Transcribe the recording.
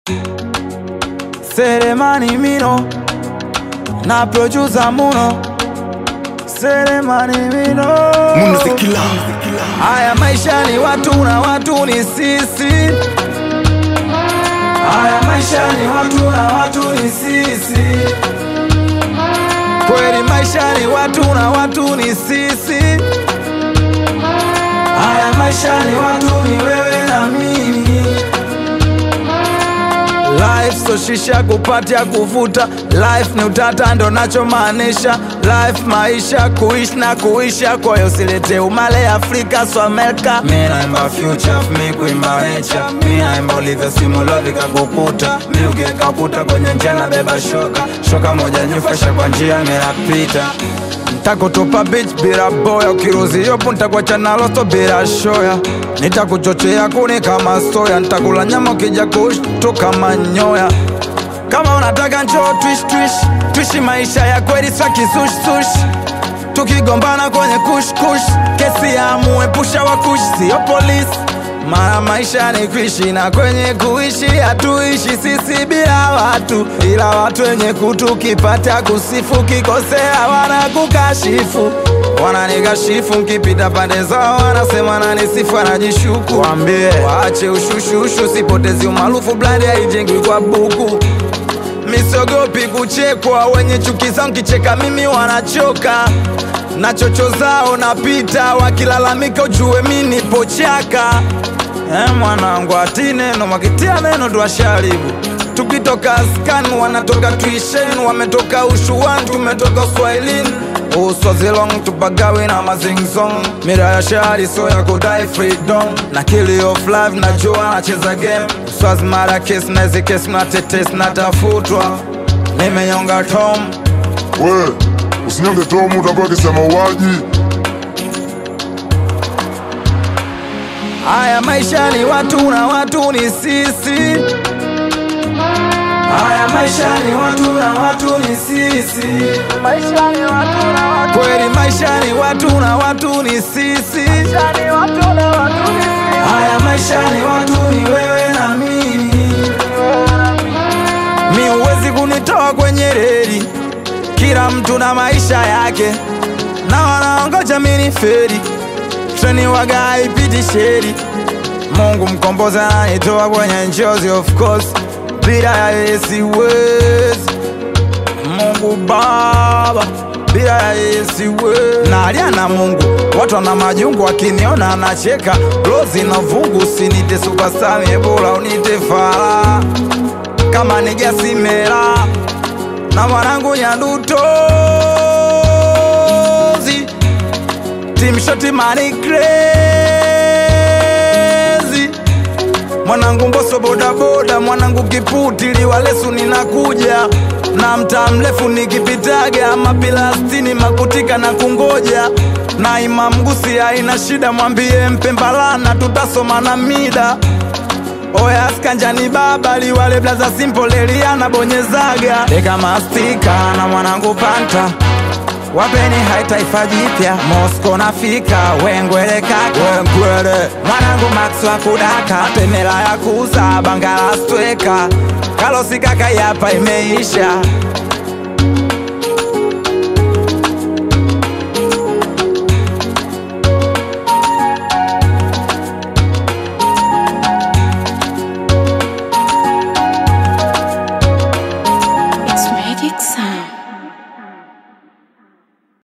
Selemani Mino na producer Muno Selemani Mino Munazikila Haya maisha ni watu na watu ni sisi Haya maisha ni watu na watu ni sisi Kweli maisha ni watu na watu ni sisi Haya maisha ni watu ni wewe na mimi Life so shisha kupatia kuvuta Life ni utata ndo nachomaanisha Life maisha kuishi na kuisha Kwa hiyo usilete umale Afrika so Amerika Mi naimba future, mi kuimba nature Mi naimba ulivyo simulovi kakukuta Mi ukikakuta kwenye njia na beba shoka Shoka moja nyufasha kwa njia minapita Ntakutupa bitch bila boya, ukiruzi yopo ntakuacha na loso bila shoya. Nitakuchochea kuni kama soya, ntakula nyama ukija kushtuka manyoya. Kama unataka njoo twish twish, twishi maisha ya kweli swa kisush sush. Tukigombana kwenye kush kush, kesi ya muepusha wa kush, sio polisi. Mara maisha ni kuishi na kwenye kuishi hatuishi sisi bila watu, ila watu wenye kutu kipata kusifu, kikosea wanakukashifu, wananikashifu nkipita pande zao, wanasema nanisifu, anajishuku. Wambie waache ushushushu, sipotezi umaarufu, blandi haijengwi kwa buku. Misogopi kuchekwa, wenye chuki zangu kicheka mimi wanachoka na chocho zao napita, wakilalamika ujue mi nipo chaka. Eh, mwanangu ati neno wakitia neno tuwasharibu tukitoka askani wanatoka tuishen wametoka ushuani tumetoka uswahilini uswazilong tupagawi na mazingzong mira ya shari so ya kudai freedom na kili of life najua nacheza game uswazi mara kes naezi kes natetes natafutwa nimenyonga tom we usinyonge tomu utabaki sema mauaji Haya maisha ni watu na watu ni sisi. Haya maisha ni watu na watu ni sisi. Maisha ni watu na watu. Kweli maisha ni watu na watu ni sisi. Maisha ni watu na watu ni sisi. Haya maisha ni watu ni wewe na mimi. Mi huwezi kunitoa kwenye reli, kila mtu na maisha yake, na wanaongoja mini feri treni waga haipiti sheri. Mungu mkombozi ananitoa kwenye njozi, of course, bila ya yeye siwezi. Mungu Baba, bila ya yeye siwezi. Nalia na Mungu, watu wana majungu, wakiniona anacheka, rozi na vungu, sinite superstar, bora unite fara kama ni Jasimela na mwanangu Nyandutozi timshoti mani crazy mwanangu Mbosso bodaboda mwanangu Kiputili Walesu ninakuja na mtaa mrefu nikipitaga mapilastini makutika na kungoja na Imam Gusi haina shida, mwambie Mpembalana tutasoma na mida Oya skanjani baba liwale blaza simple Eliana bonyezaga deka mastika na mwanangu panta wapeni hai taifa jipya Mosco nafika wengwele kaka wengwele mwanangu Max wa kudaka pemela ya kuza bangala stweka kalosi kaka yapa imeisha